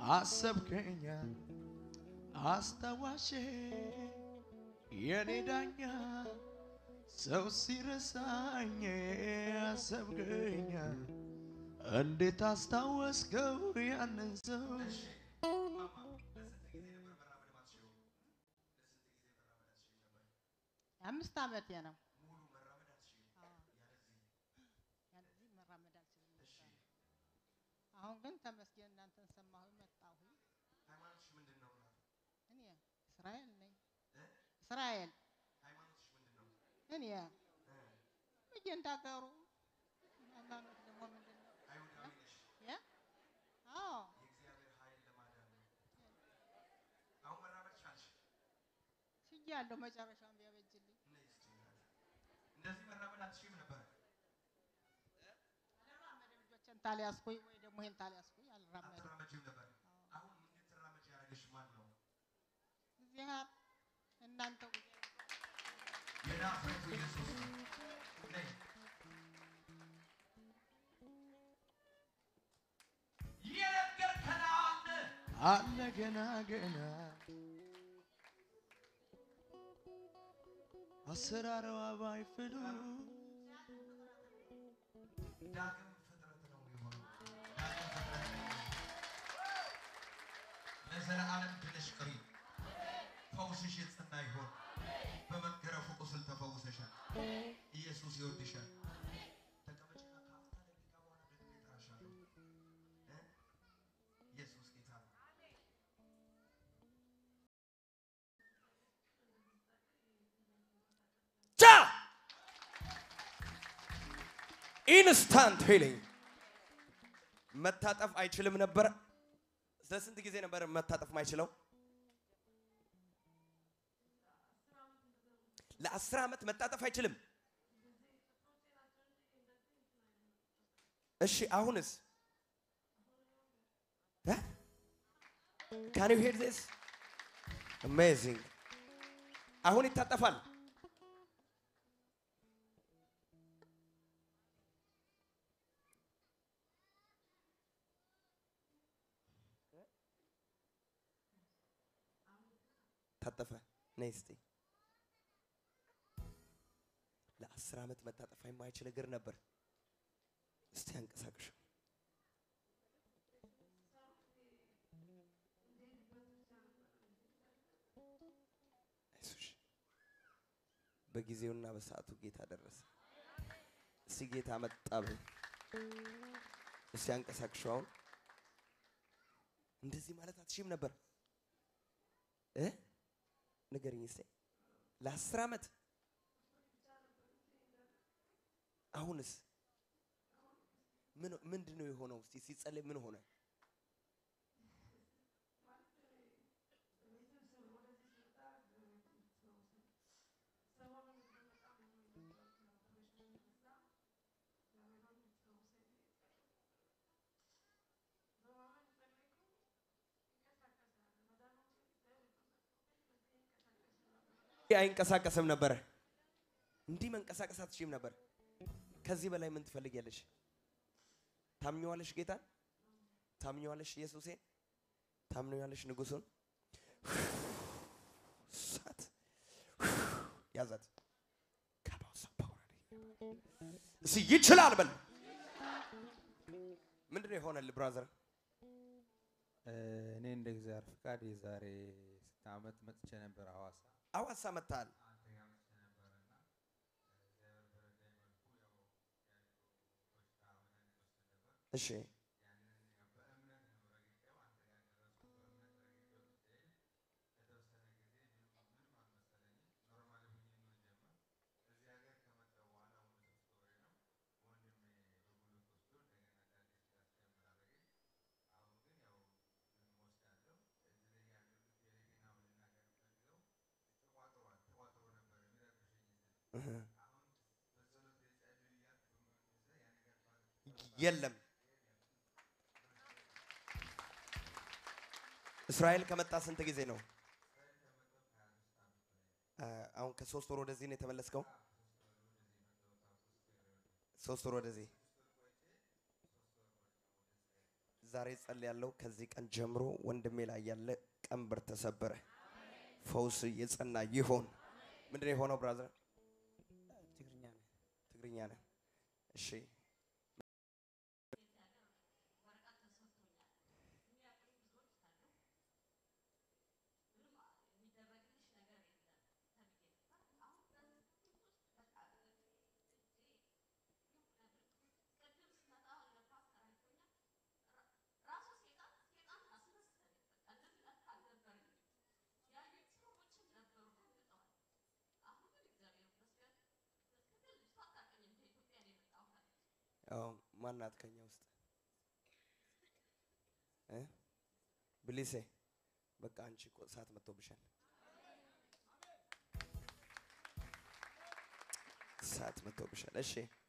አሰብከኛ አስታዋሼ የኔ ዳኛ ሰው ሲረሳኝ አሰብከኛ እንዴት አስታወስከው ያንን ሰው አምስት ዓመቴ ነው። ያለዚህ መራመድ አልችልም ነበር። አሁን ግን ተመስገን እናንተን ሰማሁ መጣሁ። ሃይማኖትሽ ምንድን ነው? እኔ እስራኤል ነኝ። እስራኤል ሃይማኖትሽ ምንድን ነው? እኔ እየንዳገሩ ሃይማኖት ደግሞ ምንድን ነው? አይሁዳዊ ነሽ። ያ አዎ የእግዚአብሔር ኃይል ለማዳን ነው። አሁን መራመድ ቻልሽ። ችያለሁ። መጨረሻውን ቢያበጅልኝ ነይ እስኪ እናት። እንደዚህ መራመድ አትችይም ነበር። አልራመድም። ልጆችን ታሊያስኩኝ ወይ ደግሞ ይሄን ታሊያስኩኝ አልራመድም። አትራመጂም ነበር። አሁን እንድትራመጂ ያደረገሽ ማን ነው? እግዚአብሔር እናንተ የናዝሬቱ ኢየሱስ ነው። ነይ የነገርከን አለ አለ ገና ገና አሰራረዋ ባይፍሉ ዳግም ፍጥረት ነው የሆነው። ዳግም ፍጥረት ነው። ለዘለዓለም ድነሽ ቅሪ። ፈውስሽ የጸና ይሆን። በመገረፉ ቁስል ተፈውሰሻል። ኢየሱስ ይወድሻል። ተቀመጭና ከአፍታ ደቂቃ በኋላ ደግሜ እጠራሻለሁ። እ? ኢየሱስ ጌታ ነው። ቻ ኢንስታንት ሂሊንግ መታጠፍ አይችልም ነበር። ለስንት ጊዜ ነበር መታጠፍ ማይችለው? ለአስር ዓመት መታጠፍ አይችልም። እሺ አሁንስ ካን ዩ ሄር ዚስ አሜዚንግ አሁን ይታጠፋል። ታጠፈ። ነይ እስቲ። ለአስር ዓመት መታጠፍ የማይችል እግር ነበር። እስቲ አንቀሳቅሽ። አይዞሽ። በጊዜውና በሰዓቱ ጌታ ደረሰ። እስቲ ጌታ መጣ በይ። እስቲ አንቀሳቅሽው። አሁን እንደዚህ ማለት አትችይም ነበር እ ንገሪኝ እስቲ ለአስር ዓመት አሁንስ ምን ምንድን ነው የሆነው? እስቲ ሲጸልይ ምን ሆነ? አይንቀሳቀስም ነበረ። እንዲህ መንቀሳቀስ አትችይም ነበር። ከዚህ በላይ ምን ትፈልጊያለሽ? ታምኘዋለሽ ጌታን? ታምኘዋለሽ ኢየሱሴን? ታምኘዋለሽ ንጉሱን? ሳት ያዛት ከባሳ ፓወር እስ ይችላል በል። ምንድን ነው የሆነልህ ብራዘር? እኔ እንደ እግዚአብሔር ፍቃድ የዛሬ ስንት ዓመት መጥቼ ነበር ሐዋሳ። አዋሳ መጥተሃል። እሺ የለም እስራኤል ከመጣ ስንት ጊዜ ነው? አ- አሁን ከሶስት ወር ወደዚህ ነው የተመለስከው? ሶስት ወር ወደዚህ ዛሬ ጸልያለሁ። ከዚህ ቀን ጀምሮ ወንድሜ ላይ ያለ ቀንበር ተሰበረ። ፈውስ የጸና ይሆን። ምንድን ነው የሆነው ብራዘር? ትግርኛ ነው። ትግርኛ ነህ? እሺ ያው ማናት ከኛ ውስጥ እ ብሊሴ በቃ አንቺ እኮ እሳት መጥቶብሻል። እሳት መጥቶብሻል። እሺ